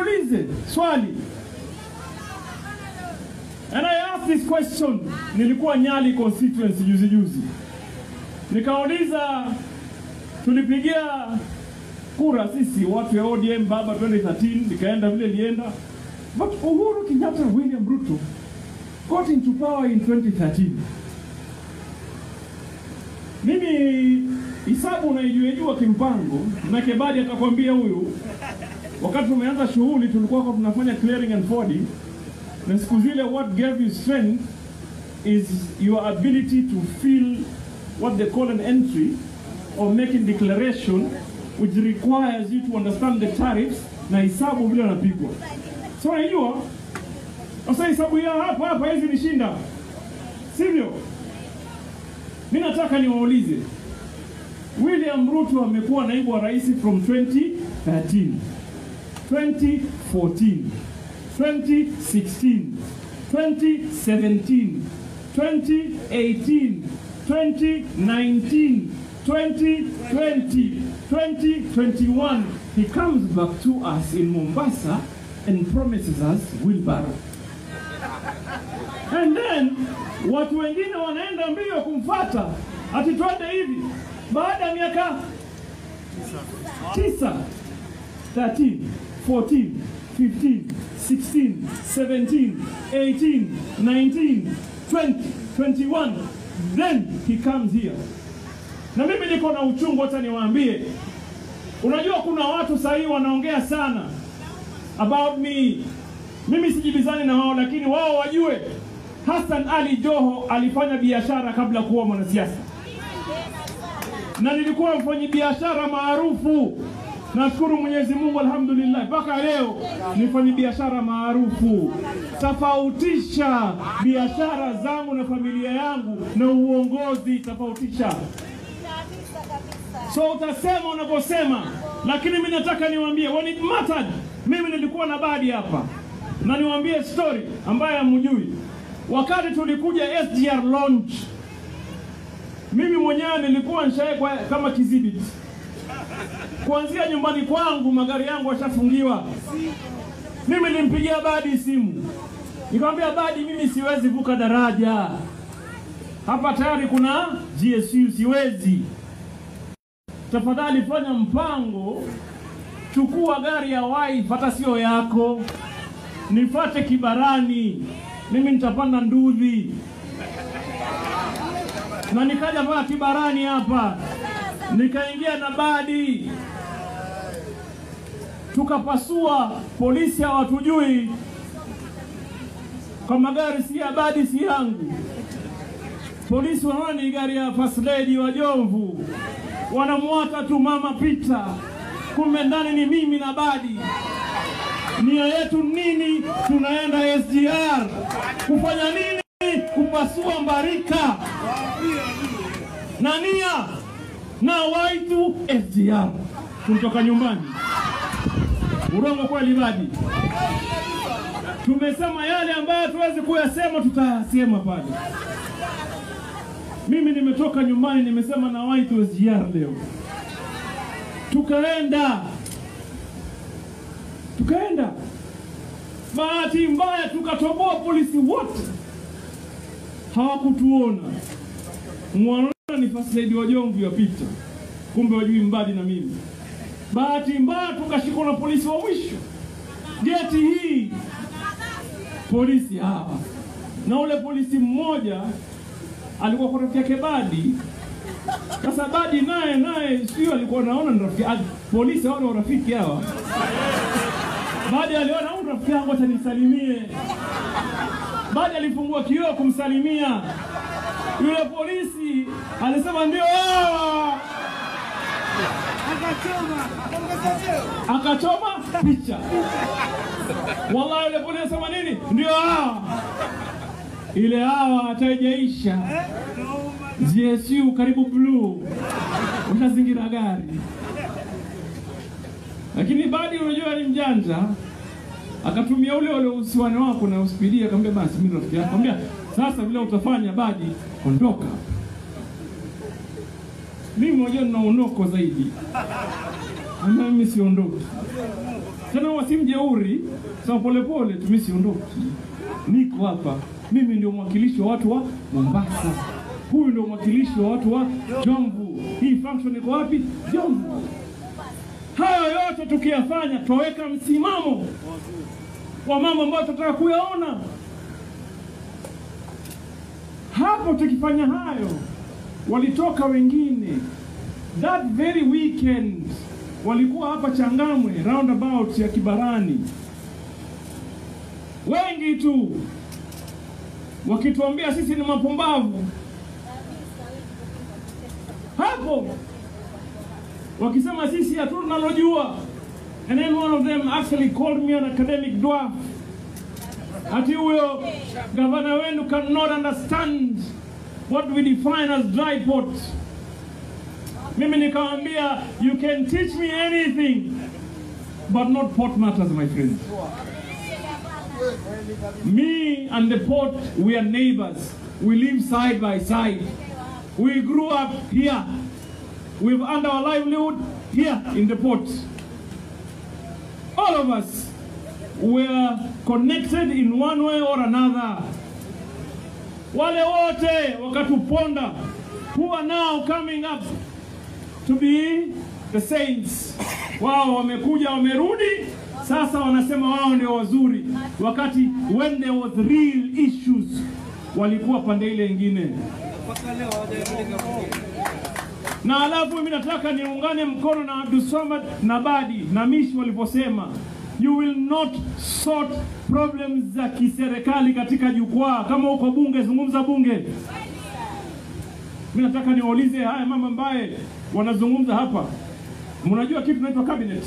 niwaulize swali. And I asked this question, nilikuwa Nyali constituency juzi juzi, nikauliza, tulipigia kura sisi watu ya ODM baba 2013, nikaenda vile lienda, but Uhuru Kenyatta and William Ruto got into power in 2013. Mimi hisabu unaijuejua kimpango, na Kebadi atakwambia huyu, wakati tumeanza shughuli tulikuwa kwa tunafanya clearing and forwarding, na siku zile what gave you strength is your ability to feel what they call an entry or making declaration which requires you to understand the tariffs na hisabu vile wanapigwa. So unajua sasa hisabu ya hapa hapa hizi ni shinda, sivyo? Mi nataka niwaulize, William Ruto amekuwa naibu wa rais from 2013, 2014, 2016, 2017, 2018, 2019, 2020, 2021. He comes back to us in Mombasa and promises us wheelbarrow. And then watu wengine wanaenda mbio kumfata ati twende hivi, baada ya miaka tisa 13, 14, 15, 16, 17, 18, 19, 20, 21, then he comes here. Na mimi niko na uchungu, hata niwaambie, unajua kuna watu sahii wanaongea sana about me. Mimi sijibizani na wao, lakini wao wajue Hassan Ali Joho alifanya biashara kabla kuwa mwanasiasa, na nilikuwa mfanyabiashara maarufu. Nashukuru Mwenyezi Mungu, alhamdulillah, mpaka leo ni mfanyabiashara maarufu. Tofautisha biashara zangu na familia yangu na uongozi, tofautisha. So utasema unavyosema, lakini mimi nataka niwaambie, when it mattered, mimi nilikuwa na badi hapa na niwaambie story ambayo hamjui. Wakati tulikuja SGR launch, mimi mwenyewe nilikuwa nishawekwa kama kidhibiti kuanzia nyumbani kwangu, magari yangu yashafungiwa. Mimi nilimpigia Badi simu nikamwambia, Badi, mimi siwezi vuka daraja hapa, tayari kuna GSU, siwezi. Tafadhali fanya mpango, chukua gari ya wife, hata sio yako, nifate Kibarani, mimi nitapanda Ndudhi na nikaja mpaka Kibarani hapa nikaingia na Badi tukapasua, polisi hawatujui kwa magari si ya Badi si yangu. Polisi wanaona ni gari ya first lady wa Jomvu, wanamwata tu mama pita, kumbe ndani ni mimi na Badi. Nia yetu nini? Tunaenda SGR kufanya nini? Kupasua Mbarika na nia na waitu SGR kutoka nyumbani. Urongo kweli Badi? Tumesema yale ambayo tuwezi kuyasema, tutayasema pale. Mimi nimetoka nyumbani, nimesema na waitu SGR leo, tukaenda tukaenda. Bahati mbaya tukatoboa, polisi wote hawakutuona mwana ni first lady wa Jomvu yapita, kumbe wajui Mbadi na mimi. Bahati mbaya tukashikwa na polisi wa mwisho geti hii, polisi hawa na ule polisi mmoja alikuwa kwa rafiki yake Badi. Sasa Badi naye naye sio alikuwa naona ni rafiki polisi, hawa ni warafiki hawa. Badi aliona huyu rafiki yangu, acha nisalimie. Badi alifungua kioo kumsalimia yule polisi alisema ndio hawa, akachoma picha. Wallahi, yule polisi alisema nini? Ndio hawa. Ile hawa hataijaisha, GSU karibu blue, ushazingira gari. Lakini Badi unajua ni mjanja, akatumia ule ule uhusiano wako na uspidia, akamwambia basi mimi rafiki yako, akamwambia sasa vile utafanya Badi, ondoka. Mimi mwenyewe nina unoko zaidi, na mimi siondoki. tena wasimjeuri sema polepole tumi siondoki niko hapa mimi ndio mwakilishi wa watu wa mombasa huyu ndio mwakilishi wa watu wa jomvu hii function iko wapi jomvu hayo yote tukiyafanya twaweka msimamo wa mambo ambayo tunataka kuyaona hapo tukifanya hayo walitoka wengine that very weekend walikuwa hapa changamwe roundabout ya kibarani wengi tu wakituambia sisi ni mapumbavu hapo wakisema sisi hatuna tunalojua and then one of them actually called me an academic dwarf ati huyo gavana wenu cannot understand what we define as dry pot mimi nikamwambia you can teach me anything but not pot matters my friend me and the port we are neighbors we live side by side we grew up here we've earned our livelihood here in the port all of us were connected in one way or another wale wote wakatuponda who are now coming up to be the saints wao wamekuja wamerudi sasa wanasema wao ndio wazuri wakati when there was real issues walikuwa pande ile ingine na alafu mimi nataka niungane mkono na Abdulswamad na Badi na Mishi waliposema you will not sort problems za kiserikali katika jukwaa. Kama uko bunge, zungumza bunge. Mimi nataka niwaulize haya mama ambaye wanazungumza hapa, mnajua kitu kinaitwa cabinet,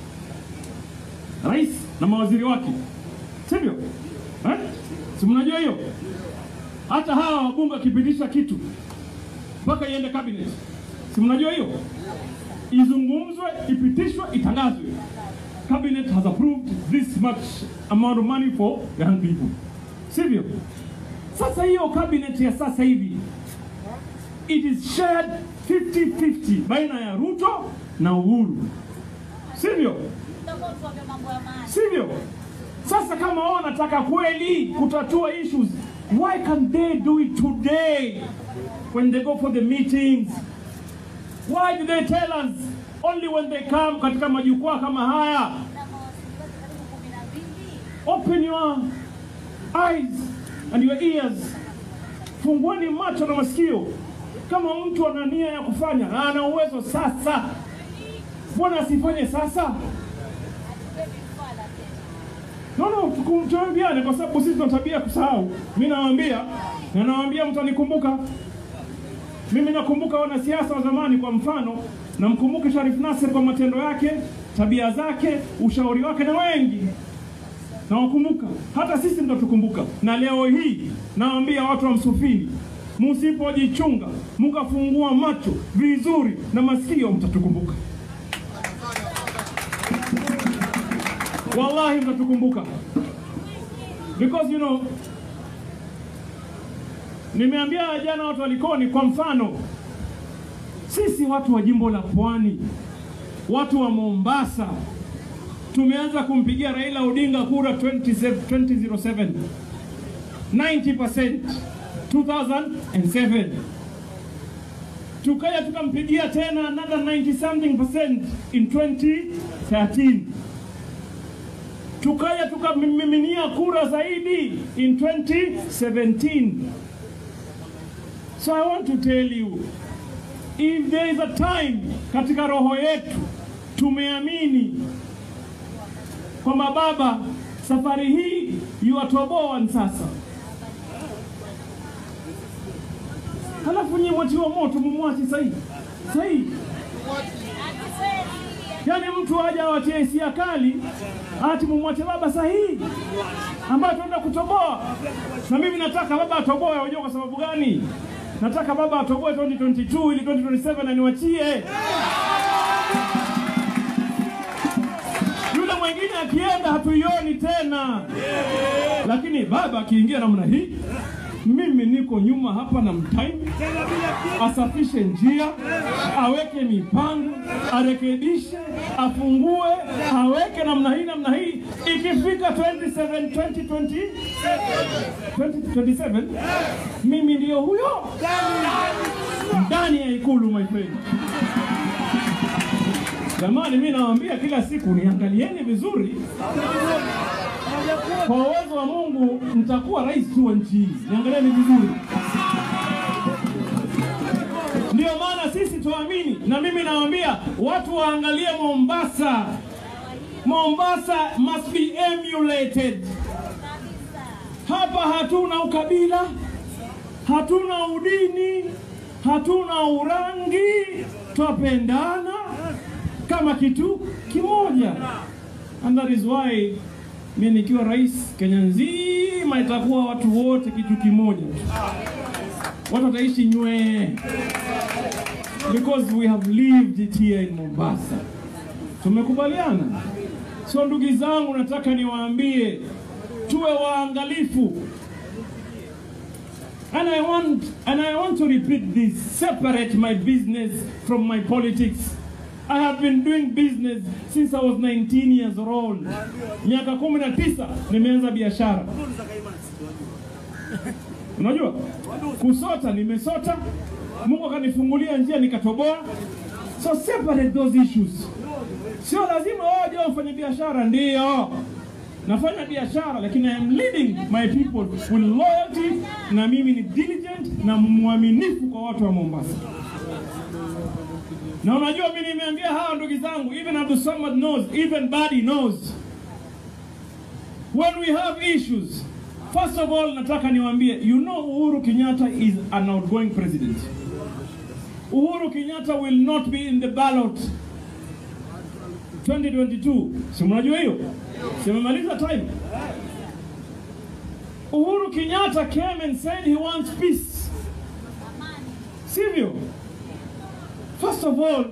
rais na mawaziri wake, sivyo? Eh? Si mnajua hiyo? Hata hawa wabunge wakipitisha kitu mpaka iende cabinet, si mnajua hiyo? Izungumzwe, ipitishwe, itangazwe. Cabinet has approved this much amount of money for young people, sivyo? Sasa hiyo cabinet ya sasa hivi it is shared 50-50 baina ya Ruto na Uhuru, sivyo? Sivyo? Sasa kama wao wanataka kweli kutatua issues, why can't they do it today when they go for the meetings? Why do they tell us only when they come katika majukwaa kama haya? Open your eyes and your ears, fungueni macho na masikio. Kama mtu ana nia ya kufanya na ana uwezo sasa, mbona asifanye sasa? No, no, tuku- tuambiane kwa sababu sisi tuna tabia ya kusahau. Mimi nawaambia na nawaambia mtanikumbuka. Mimi nakumbuka wanasiasa wa zamani, kwa mfano namkumbuka Sharif Nasser kwa matendo yake, tabia zake, ushauri wake, na wengi nawakumbuka. Hata sisi mtatukumbuka. Na leo hii nawaambia watu wa Msufini, msipojichunga mkafungua macho vizuri na masikio, mtatukumbuka. Wallahi mtatukumbuka because you know, nimeambia jana watu walikoni, kwa mfano sisi watu wa jimbo la Pwani, watu wa Mombasa tumeanza kumpigia Raila Odinga kura 20 2007 90% 2007 tukaja tukampigia tena another 90 something percent in 2013 tukaja tukamiminia kura zaidi in 2017 so i want to tell you if there is a time katika roho yetu tumeamini kwamba baba safari hii yuwatoboa sasa halafu nyie mwatiwa moto mumwasi sahii sahii yaani mtu aja awatie hisia kali ati mumwache baba sahihi ambayo tunaenda kutoboa na mimi nataka baba atoboe unajua kwa sababu gani nataka baba atoboe 2022 ili 2027 aniwachie yule mwingine akienda hatuioni tena lakini baba akiingia namna hii mimi mimi niko nyuma hapa na mtime, asafishe njia, aweke mipango, arekebishe, afungue, aweke namna hii namna hii. Ikifika 27 2020 2027 mimi ndio huyo ndani ya ikulu, my friend. Jamani, mimi nawaambia kila siku, niangalieni vizuri. Kwa uwezo wa Mungu nitakuwa rais tu wa nchi hii, niangalieni vizuri. Ndio maana sisi tuamini, na mimi nawaambia watu waangalie Mombasa. Mombasa must be emulated. Hapa hatuna ukabila, hatuna udini, hatuna urangi, twapendana kama kitu kimoja. And that is why mi nikiwa rais Kenya nzima itakuwa watu wote kitu kimoja tu, watu wataishi nywee, because we have lived it here in Mombasa. Tumekubaliana. So ndugu zangu, nataka niwaambie tuwe waangalifu. And I want and I want to repeat this, separate my business from my politics. I have been doing business since I was 19 years old. Miaka kumi na tisa nimeanza biashara. Unajua, kusota nimesota, Mungu akanifungulia njia nikatoboa. So separate those issues. Sio lazima waje wafanye biashara, ndio nafanya biashara, lakini I am leading my people with loyalty, na mimi ni diligent na mwaminifu kwa watu wa Mombasa. Na unajua mimi nimeambia hawa ndugu zangu, even Abdul Samad knows, even Badi knows. When we have issues, first of all nataka niwaambie, you know Uhuru Kenyatta is an outgoing president. Uhuru Kenyatta will not be in the ballot 2022. Si mnajua hiyo? Si mmemaliza time? Uhuru Kenyatta came and said he wants peace. Sivyo? First of all,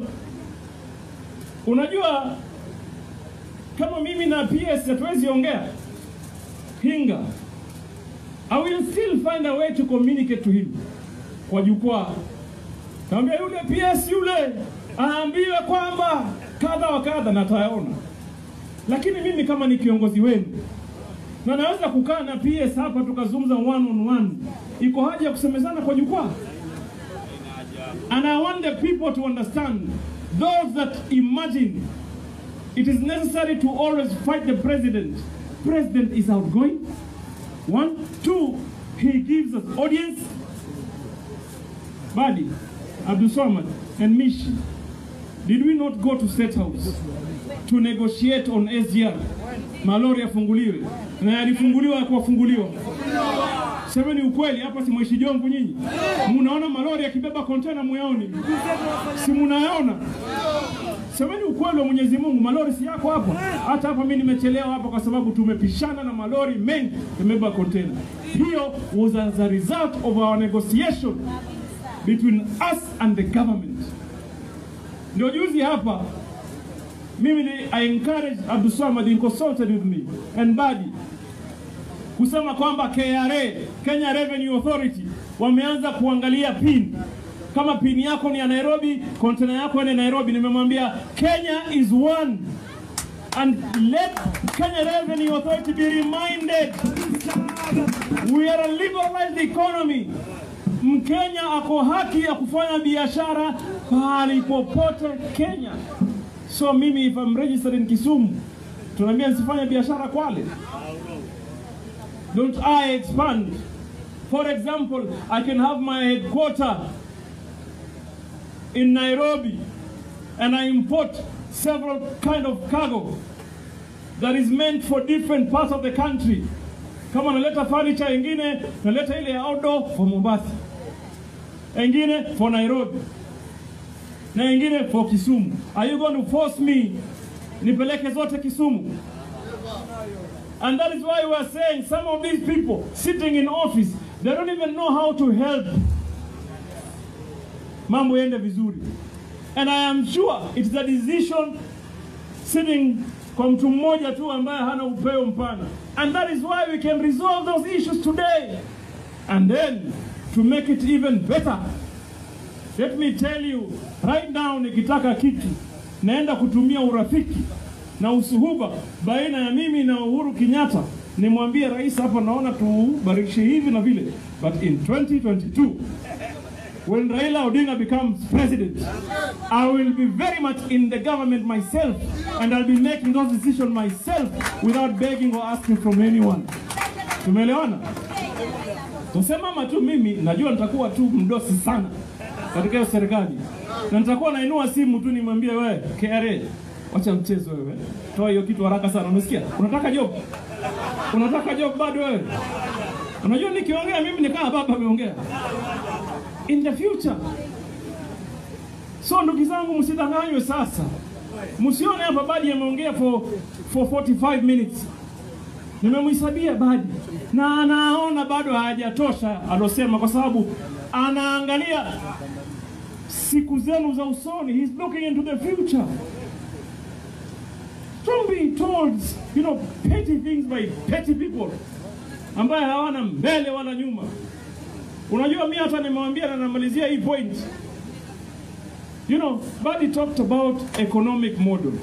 unajua kama mimi na PS hatuwezi ongea hinga, I will still find a way to communicate to him kwa jukwaa. Kaambia yule PS yule aambiwe kwamba kadha wa kadha, na tayaona. Lakini mimi kama ni kiongozi wenu na naweza kukaa na PS hapa tukazungumza one on one, iko haja ya kusemezana kwa jukwaa? And I want the people to understand those that imagine it is necessary to always fight the president. President is outgoing. One, two, he gives us audience. Badi, Abdul Samad, and Mishi, did we not go to State House to negotiate on SGR? Malori yafunguliwe na yalifunguliwa ya kuwafunguliwa. Semeni ukweli hapa, si mwishi jongo nyinyi? Munaona malori yakibeba kontena muyaoni? Si munayaona? Semeni ukweli wa Mwenyezi Mungu, malori si yako hapa. Hata hapa mimi nimechelewa hapa kwa sababu tumepishana na malori mengi yamebeba kontena. Hiyo was as a result of our negotiation between us and the government. Ndio juzi hapa mimi ni, I encourage Abdul Samad he consulted with me and Badi kusema kwamba KRA, Kenya Revenue Authority wameanza kuangalia pin kama pin yako ni ya Nairobi, kontena yako ni Nairobi. Nimemwambia Kenya is one and let Kenya Revenue Authority be reminded we are a liberalized economy. Mkenya ako haki ya kufanya biashara pahali popote Kenya. So mimi if I'm registered in Kisumu, tunaambia nisifanye biashara Kwale. Don't I expand? For example, I can have my headquarter in Nairobi and I import several kind of cargo that is meant for different parts of the country. Kama naleta furniture ingine, naleta ile ya outdoor for Mombasa, ingine for Nairobi na ingine for Kisumu. Are you going to force me nipeleke zote Kisumu? And that is why we are saying some of these people sitting in office, they don't even know how to help mambo yende vizuri. And I am sure it's a decision sitting kwa mtu mmoja tu ambaye hana upeo mpana. And that is why we can resolve those issues today. And then to make it even better, let me tell you right now, nikitaka kitu naenda kutumia urafiki na usuhuba baina ya mimi na Uhuru Kenyatta, nimwambie rais, hapa naona tubarikishe hivi na vile, but in 2022 when Raila Odinga becomes president, I will be very much in the government myself and I'll be making those decisions myself without begging or asking from anyone. Tumeelewana? Tusemama tu mimi najua nitakuwa tu mdosi sana katika hiyo serikali. Na nitakuwa nainua simu tu nimwambie wewe KRA wacha mchezo wewe. Toa hiyo kitu haraka sana. Unasikia? Unataka job? Unataka job bado wewe? Unajua nikiongea mimi ni kama baba ameongea. In the future. So ndugu zangu msidanganywe sasa. Msione hapa Badi ameongea for for 45 minutes nimemhesabia Badi na anaona bado hajatosha alosema, kwa sababu anaangalia siku zenu za usoni. He's looking into the future. Don't be told, you know, petty things by petty people ambaye hawana mbele wala nyuma. Unajua, mi hata nimewambia na namalizia hii point. You know, Badi talked about economic model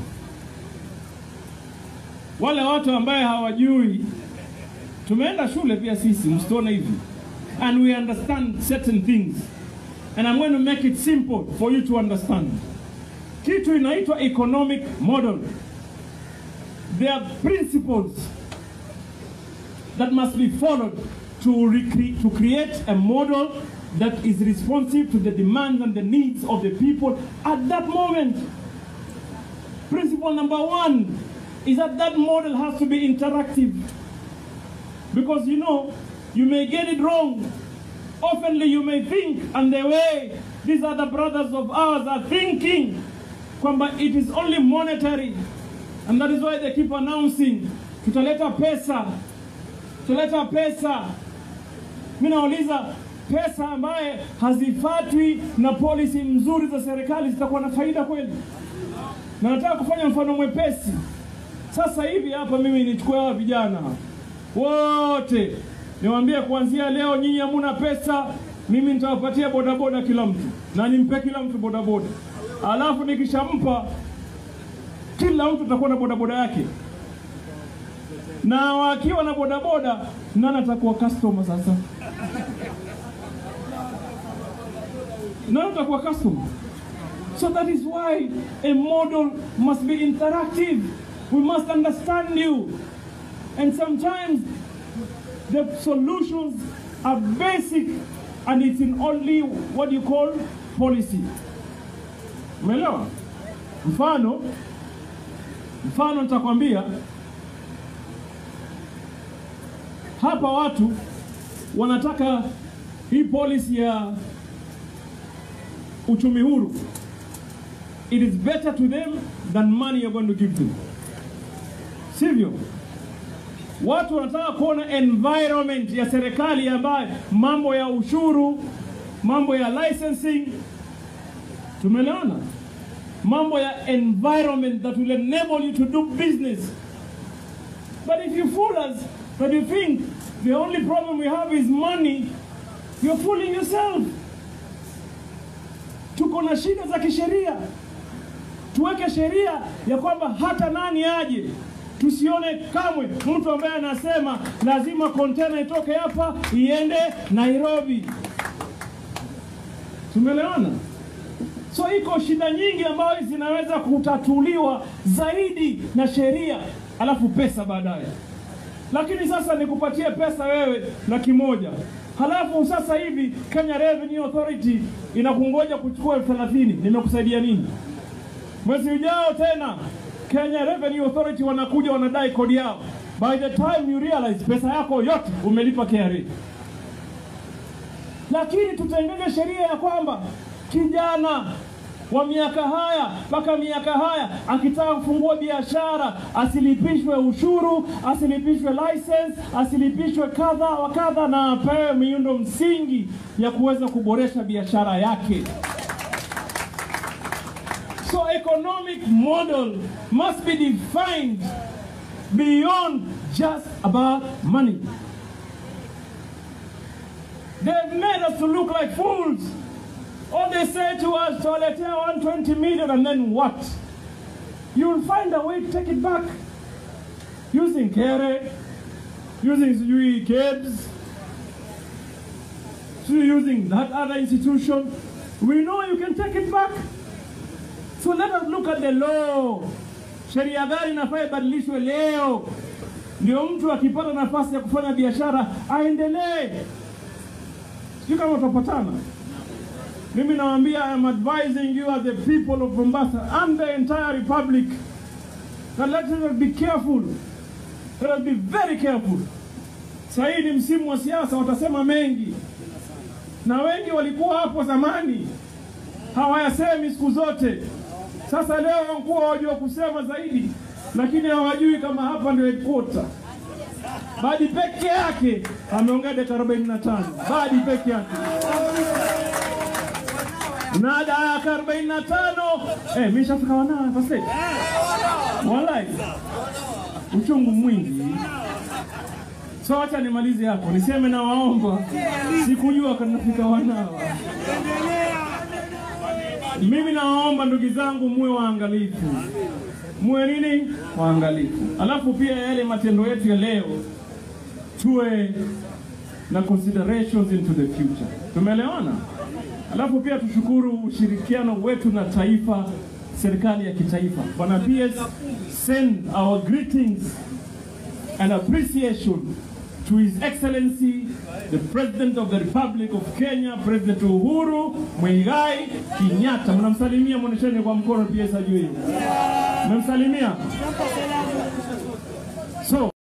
wale watu ambaye hawajui, tumeenda shule pia sisi, msituone hivi, and we understand certain things and I'm going to make it simple for you to understand. Kitu inaitwa economic model. There are principles that must be followed to, recre- to create a model that is responsive to the demands and the needs of the people at that moment. Principle number one is that that model has to be interactive. Because you know, you may get it wrong. Oftenly you may think, and the way these other brothers of ours are thinking, kwamba it is only monetary. And that is why they keep announcing, tutaleta pesa, tutaleta pesa. Mimi nauliza pesa ambaye hazifatwi na policy mzuri za serikali zitakuwa na faida kweli? Na nataka kufanya mfano mwepesi. Sasa hivi hapa mimi nichukue hawa vijana wote niwaambie, kuanzia leo nyinyi hamuna pesa, mimi nitawapatia bodaboda kila mtu, na nimpe kila mtu bodaboda, alafu nikishampa kila mtu atakuwa na bodaboda yake, na wakiwa na bodaboda, nani atakuwa customer sasa? Nani atakuwa customer? So that is why a model must be interactive. We must understand you. And sometimes the solutions are basic and it's in only what you call policy. Umeelewa? Mfano, mfano nitakwambia hapa watu wanataka hii policy ya uchumi huru. It is better to them than money you're going to give them. Sivyo? Watu wanataka kuona environment ya serikali ambayo mambo ya ushuru, mambo ya licensing, tumeelewana? Mambo ya environment that will enable you to do business. But if you fool us that you think the only problem we have is money, you're fooling yourself. Tuko na shida za kisheria, tuweke sheria ya kwamba hata nani aje tusione kamwe mtu ambaye anasema lazima kontena itoke hapa iende Nairobi. Tumeelewana? So iko shida nyingi ambazo zinaweza kutatuliwa zaidi na sheria, alafu pesa baadaye. Lakini sasa nikupatie pesa wewe laki moja halafu sasa hivi Kenya Revenue Authority inakungoja kuchukua elfu thelathini nimekusaidia nini? Mwezi ujao tena Kenya Revenue Authority wanakuja wanadai kodi yao. By the time you realize pesa yako yote umelipa KRA. Lakini tutengeze sheria ya kwamba kijana wa miaka haya mpaka miaka haya akitaka kufungua biashara asilipishwe ushuru, asilipishwe license, asilipishwe kadha wa kadha, na apewe miundo msingi ya kuweza kuboresha biashara yake. So economic model must be defined beyond just about money. They've made us to look like fools. All they say to us, Toiletea 120 million, and then what? You'll find a way to take it back. Using Kere, using sijui KEBS, sijui using that other institution. We know you can take it back. So let us look at the law. Sheria gani inafaa ibadilishwe leo, ndio mtu akipata nafasi ya kufanya biashara aendelee. Sijui kama utapatana. Mimi nawaambia, I am advising you as the people of Mombasa and the entire republic that let us be careful. Let us be very careful. Sasa hii ni msimu wa siasa, watasema mengi, na wengi walikuwa hapo zamani hawayasemi siku zote. Sasa leo wanakuwa wajua kusema zaidi, lakini hawajui kama hapa ndio headquarter. Badi peke yake ameongea dakika 45. Badi peke yake na dakika 45 eh, mimi nishafika wanao first aid. Wallahi uchungu mwingi. So acha nimalize hapo, niseme na waomba, sikujua kanafika wanawa. Mimi nawaomba ndugu zangu, muwe waangalifu, muwe nini, waangalifu. Alafu pia yale matendo yetu ya leo tuwe na considerations into the future. Tumeelewana? Alafu pia tushukuru ushirikiano wetu na taifa, serikali ya kitaifa. Bwana PS, send our greetings and appreciation to His Excellency the President of the Republic of Kenya, President Uhuru Muigai Kenyatta. Mnamsalimia, mwonyesheni kwa mkono PS ajue. Mmemsalimia? So